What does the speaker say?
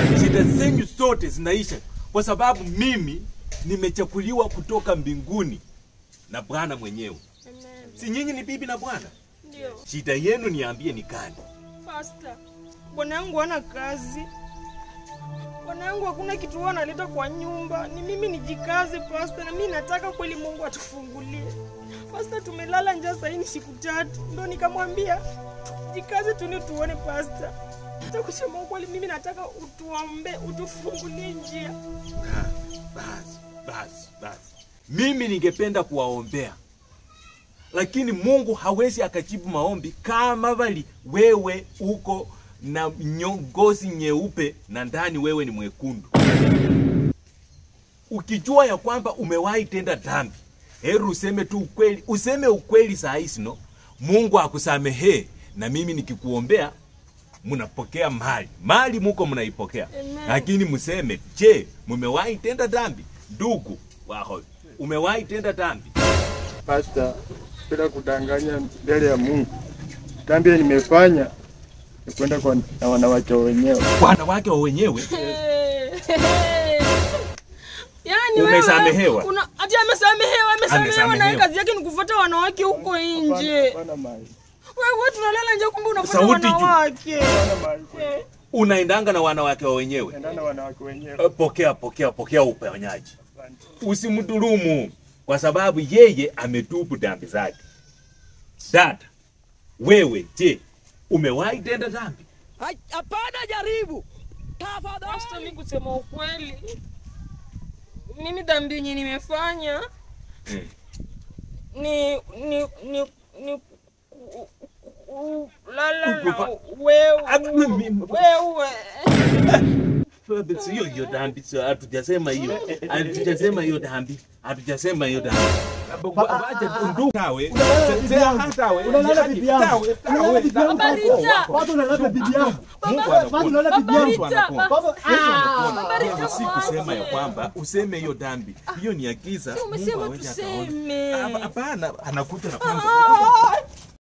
shida zenyu zote zinaisha, kwa sababu mimi nimechakuliwa kutoka mbinguni na Bwana mwenyewe. Amen. Si nyinyi ni bibi na bwana? Ndio. Shida yenu niambie ni gani? Pasta, bwana yangu hana kazi. Bwana yangu hakuna kitu huwa analeta kwa nyumba. Ni mimi nijikaze pasta, na mimi nataka kweli Mungu atufungulie. Pasta, tumelala njaa sasa ni siku tatu. Ndio nikamwambia jikaze tu ni tuone pasta. Hata kusema ukweli mimi nataka utuombe, utufungulie njia. Ah, Basi, basi, basi. Mimi ningependa kuwaombea, lakini Mungu hawezi akajibu maombi kama bali wewe uko na nyo- ngozi nyeupe na ndani wewe ni mwekundu. Ukijua ya kwamba umewahi tenda dhambi, heri useme tu ukweli, useme ukweli saa hizi no, Mungu akusamehee, na mimi nikikuombea mnapokea mali mali muko mnaipokea Amen. lakini mseme je mumewahi tenda dhambi ndugu wako umewahi tenda dhambi Pasta, bila kudanganya mbele ya Mungu, dhambi nimefanya ni kwenda kwa na wanawake wenyewe. wanawake wa wenyewe Yaani Umesamehewa? wewe una ati amesamehewa, amesamehewa na yeye Amesamehewa. kazi yake ni kufuata wanawake huko nje. Hapana mali. Wewe tunalala nje kumbe unafuata Sauti juu. wanawake. Hapana mali. kweli. Eh, unaendanga na wanawake wa wenyewe Enda na wanawake wenyewe. Eh, pokea pokea pokea uponyaji usimdhulumu kwa sababu yeye ametubu dhambi zake dada wewe je umewahi tenda dhambi Hai- Hapana, jaribu Pastor, tafadhali. mimi kusema ukweli, mimi dhambi yenye nimefanya Mm. ni ni ni ni ku- ku- kulala na Kukupa- wewe Ah, mimi- wewe sio hiyo dhambi sio hatujasema hiyo hatujasema hiyo dhambi hatujasema hiyo dhambi Wacha tu ndugu tawe tawe Unalala bibi yangu. Unalala bibi yangu. Barita. Watu unalala bibi yangu. Mungu Watu anakuona unalala bibi yangu. Barita. Baba, Hivyo si kusema ya kwamba useme hiyo dhambi hiyo ni ya giza. umesema Mungu hawezi akaona. tuseme. Hapa- Hapana, anakuja na kwanza. Ah,